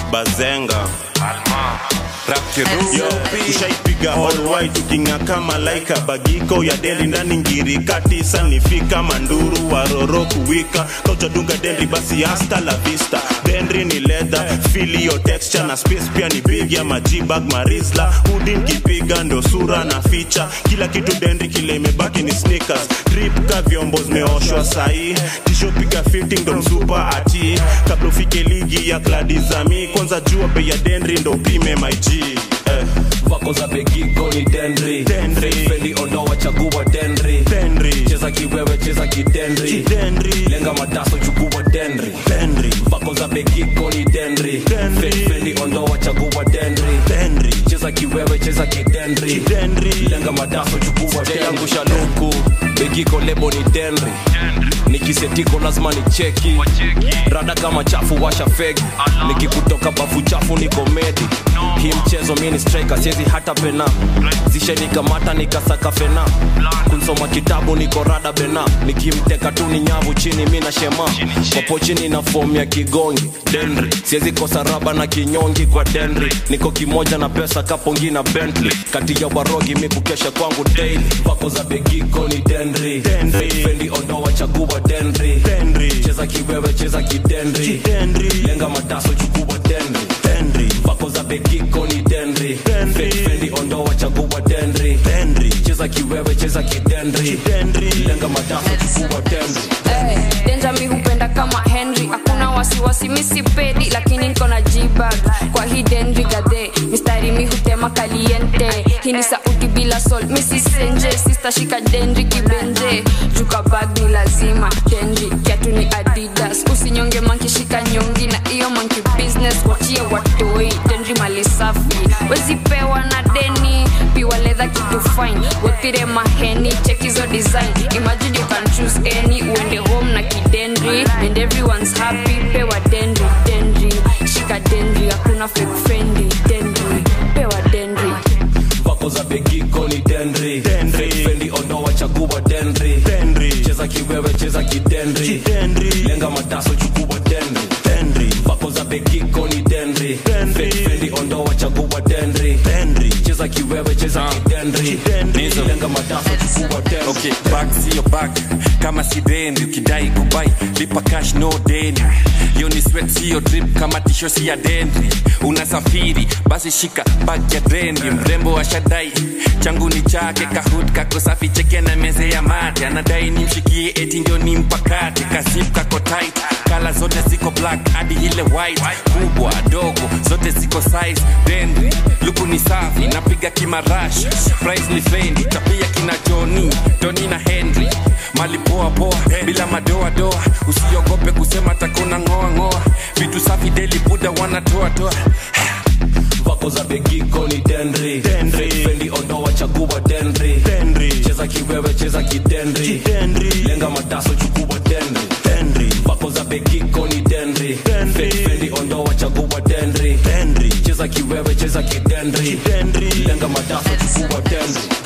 bazenga Yo, tushaipiga all white tukinga kama laika bagiko ya deli ndani ngiri katisa nifika manduru waroro kuwika kauchadunga dendri basi hasta la vista dendri ni leather filio texture na space pia ni big ya majibag marisla udi nkipiga ndo sura na ficha kila kitu dendri kile imebaki ni sneakers drip ka vyombo zimeoshwa sahi tisho piga fitting ndo msupa ati kabla ufike ligi ya kladizami kwanza jua bei ya dendri ndo upime my G eh. vako za begiko ni dendri Dendri. fendi ondoa chagua dendri Dendri. cheza kiwewe cheza kidendri Kidendri. lenga mataso chukua dendri Dendri. vako za begiko ni dendri Dendri. Fe- fendi ondoa chagua dendri Dendri. cheza kiwewe cheza kidendri Kidendri. lenga madaso chukua jayangusha luku begiko lebo ni dendri nikisetiko lazima ni cheki rada kama chafu washa fegi nikikutoka bafu chafu ni komedi hii mchezo mi ni striker siezi hata pena zishenikamata nikasaka fena kunsoma kitabu niko rada bena nikimteka tu ni nyavu chini mi na shema popo chini na fomu ya kigongi dendri siezi kosa raba na kinyongi kwa dendri niko kimoja na pesa kapongi na bentley kati ya warogi mi kukesha kwangu daily vako za begiko ni dendri Dendri. fendi ondoa chagua dendri Dendri. cheza kiwewe cheza kidendri Kidendri. lenga mataso chukua dendri Dendri. vako za begiko ni dendri Dendri. Fe- fendi ondoa chagua dendri Dendri. cheza kiwewe cheza kidendri Kidendri. lenga mataso chukua dendri Hey, denja mi hupenda kama henry hakuna wasiwasi misipedi lakini niko na jibag kwa hii denri gadhe mistari mi hutema kaliente hii ni sauti bila sol misisenje sistashika denri kibenje juka bag ni lazima denri kiatu ni adidas usinyonge mankishika nyongi na iyo manki business wachie watoi denri mali safi wezipewa na deni piwa ledha kitu fine wothire maheni chekizo design imagine you can choose any uende home na kidendri and everyone's happy pewa dendri dendri shika dendri hakuna fake fendi dendri pewa dendri vako za begiko ni dendri Dendri. Fe- fendi ondoa chagua dendri Dendri. cheza kiwewe cheza kidendri Kidendri. lenga mataso chukua dendri Dendri. vako za begiko ni dendri Dendri. Fe- fendi ondoa chagua dendri Dendri. cheza kiwewe cheza kidendri Kidendri. lenga mataso chukua dendri okay back sio back kama si deni ukidai kubai lipa cash no deni yo ni sweat sio drip kama tisho si ya dendri unasafiri basi shika bag ya dendri mrembo ashadai changu ni chake kahut kako safi cheke na meze ya mate anadai nimshikie eti ndio ni mpakate kasip kako tight kala zote ziko black hadi ile white kubwa dogo zote ziko size dendri luku ni safi napiga kimarash price ni fendi tapia kina joni toni na henry mali poa poa bila madoa doa usiogope kusema takuna ngoa ngoa vitu safi deli buda wanatoa toa vako za begiko ni dendri Dendri. Fe- fendi ondoa chagua dendri Dendri. cheza kiwewe cheza kidendri Kidendri. lenga mataso chukua dendri Dendri. vako za begiko ni dendri Dendri. Fe- fendi ondoa chagua dendri Dendri. cheza kiwewe cheza kidendri Kidendri. lenga mataso chukua dendri